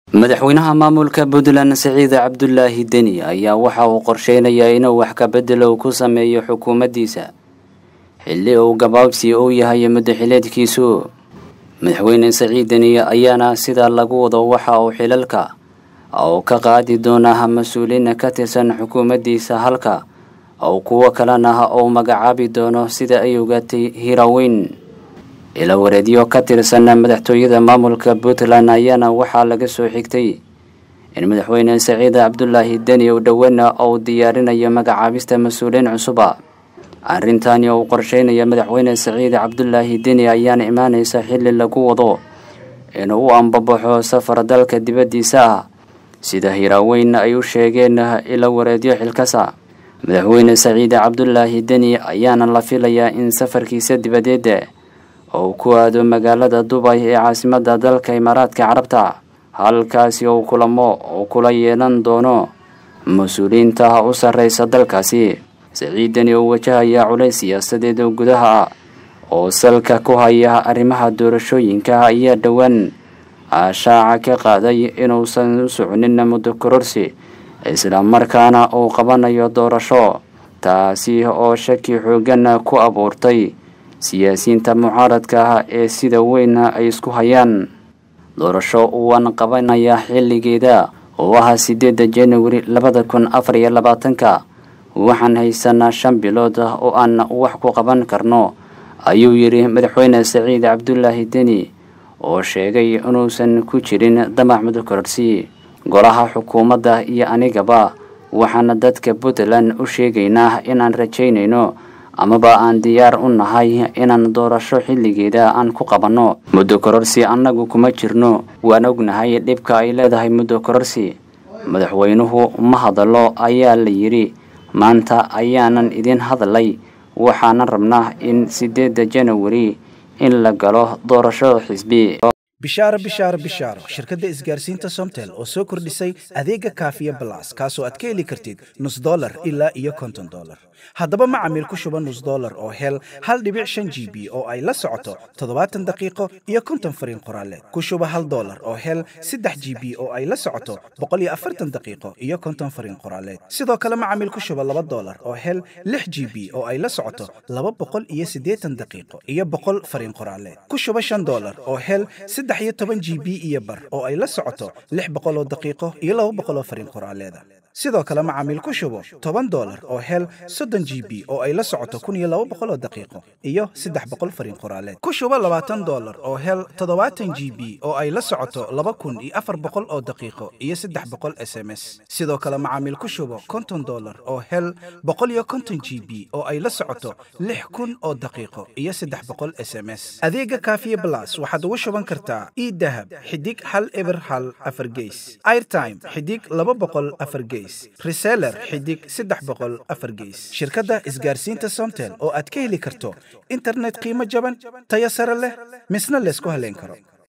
madaxweynaha maamulka puntland siciid cabdulaahi deni ayaa waxa uu qorsheynayaa inuu wax ka bedelo ku sameeyo xukuumaddiisa xilli uu gabaabsi uu yahay muddaxileedkiisu madaxweyne siciid deni ayaana sida lagu wado waxa uu xilalka uu ka qaadi doonaa mas-uuliin ka tirsan xukuumaddiisa halka oo kuwo kalena uu magacaabi doono sida ay ogaatay hiraweyn ila wareedyo ka tirsan madaxtooyada maamulka puntland ayaana waxaa laga soo xigtay in madaxweyne saciid cabdulaahi deni uu dhoweyna uu diyaarinayo magacaabista mas-uuliyiin cusuba arrintani uu qorsheynayo madaxweyne saciid cabdulaahi deni ayaana imaaneysa xilli lagu wado inuu u ambabaxo safar dalka dibaddiisa ah sida hiraaweyn ay u sheegeen ila wareedyo xilkasa madaxweyne saciid cabdulaahi deni ayaana la filayaa in safarkiisa dibadeed uu ku aado magaalada dubay ee caasimadda dalka imaaraadka carabta halkaasi uu kulamo uu kula yeelan doono mas-uuliyiinta u sarreysa dalkaasi saciidani oo wajahaya culays siyaasadeed oo gudaha ah oo salka ku haya arrimaha doorashooyinka ayaa dhowaan ashaaca ka qaaday inuusan u soconin muddo kororsi islamarkaana uu qabanayo doorasho taasi oo shaki xoogan ku abuurtay siyaasiyiinta mucaaradka ah ee sida weyn ay isku hayaan doorasho uwan qabanaya xilligeeda oo ah sideedda januari labada kun afar iyo labaatanka waxaan haysanaa shan bilood oo aan wax ku qaban karno ayuu yidhi madaxweyne saciid cabdulaahi deni oo sheegay inuusan ku jirin damac mudokororsi golaha xukuumadda iyo anigaba waxaana dadka puntland u sheegaynaa inaan rajaynayno amaba aan diyaar u nahay inaan doorasho xilligeeda aan ku qabanno muddo kororsi annagu kuma jirno waan ognahay dhibka ay leedahay muddo kororsi madaxweynuhu ma hadallo ayaa la yidhi maanta ayaanan idin hadlay waxaanan rabnaa in sideedda janawari in la galo doorashada xisbi bishaaro bishaaro bishaaro shirkadda isgaarsiinta somtel oo soo kordhisay adeega kaafiya balas kaasoo aad ka heli kartid nus dolar ilaa iyo konton dolar haddaba macamiil ku shuba nus dolar oo hel hal dhibic shan g b oo ay la socoto toddobaatan daqiiqo iyo konton fariin qoraaleed ku shuba hal dolar oo hel saddex g b oo ay la socoto boqol iyo afartan daqiiqo iyo konton fariin qoraaleed sidoo kale macamiil ku shuba laba dolar oo hel lix g b oo ay la socoto laba boqol iyo siddeetan daqiiqo iyo boqol fariin qoraaleed ku shuba shan dolar oo hel saddex iyo toban g b iyo bar oo ay la socoto lix boqol oo daqiiqo iyo laba boqol oo fariin qoraaleeda sidoo kale macaamiil ku shubo toban dolar oo hel soddon g b oo ay la socoto kun iyo laba boqol oo daqiiqo iyo saddex boqol fariin qoraaleed ku shubo labaatan dolar oo hel toddobaatan g b oo ay la socoto laba kun iyo afar boqol oo daqiiqo iyo saddex boqol s m s sidoo kale macaamiil ku shubo konton dolar oo hel boqol iyo konton g b oo ay la socoto lix kun oo daqiiqo iyo saddex boqol s m s adeega kaafiye blas waxaad ugu shuban kartaa idahab xidig hal eber hal afar geys airtime xidig laba boqol afar geys reseller xidig saddex boqol afar geys shirkadda isgaarsiinta somtel oo aad ka heli karto internet qiimo jaban tayo sare leh misna laysku haleyn karo